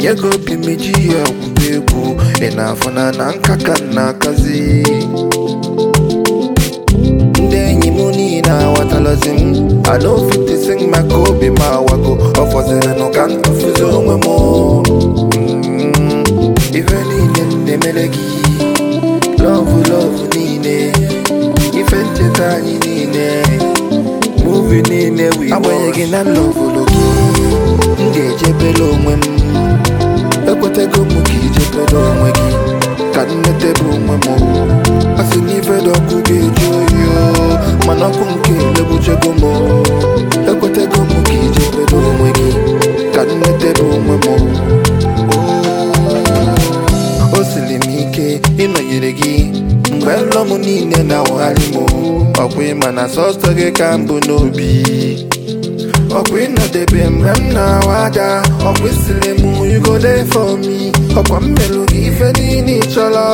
nye gị obi m iji ya gwuba egwu ị na-afụ na na nka ka m na-akazi ndị enyi m niile aghọtalazi m anofitisi maka obi m awago ọ fọziri nụ ka m tụfuzi onwe m Mm, ife niile m na-emere gị lọvụ lọvụ niile ife ncheta anyị niile muvi niile wi agbanyeghị na m lọvụlụ gị m ga-ejebere onwe m ekwetego m ka ijebere onwe gị ka m netebe onwe m a sị na ife dị ọkụ ga-eju oyi o, mana ọkụ nke megbuchego m ekwetego m ka ijebere onwe gị ka m netebe onwe m o siri m ike ịnọnyere gị mgbe nrọ m niile na-awagharị m ọkwa ịma na sọsọ gị ka m bụ n'obi ọkwa ịnọdebe mgbe m na-awa aja ọkwa isiri m you go there for me ọkwa m melụ gị ife niile ị chọrọ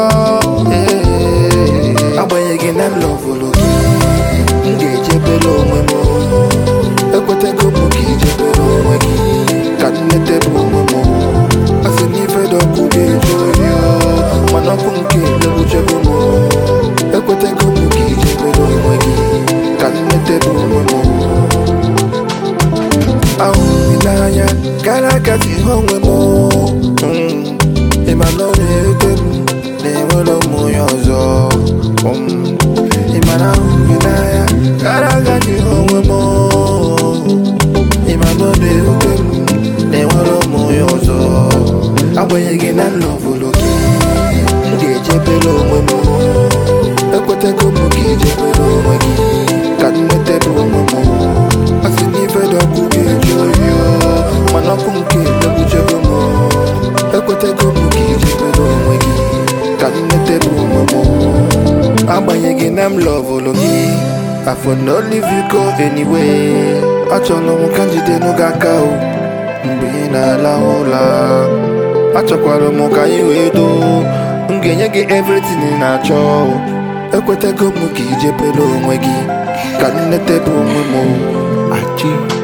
Ee, agbanyeghị na m lọvụrụ gị m ga-ejebere onwe m ekwetego m ka ijebere onwe gị ka m netebe onwe m a sị na ife dị ọkụ ga-eju oyi o, mana ọkụ nke megbuchego m ekwetego m ka ijebere onwe gị ka m netebe onwe m ahụrụ m n'anya gara aga si ihe onwe m Mm, ịma na ọ na-ewute m na enwere m onye ọzọ Mm, ịma na ahụrụ m n'anya gara aga si ihe onwe m ịma na ọ na-ewute m na enwere m onye ọzọ agbanyeghị na m lọvụrụ gị m ga-ejebere onwe m ekwetego m ka ijebere onwe gị ka m netebe onwe m a sị na ife dị ọkụ ga-eju oyi o, mana ọkụ nke megbuchego m ekwetego m ka ijebere onwe gị ka m netebe onwe m agbanyeghị na m lọvụrụ gị afọ no leave you go anyway achọrọ m ka njide n'oge aka o mgbe ị na-alahụ ụla achọkwara m ka anyị wee doo m ga-enye gị everything ị na-achọ ekwetego m ka ijebere onwe gị ka m netebe onwe m Achi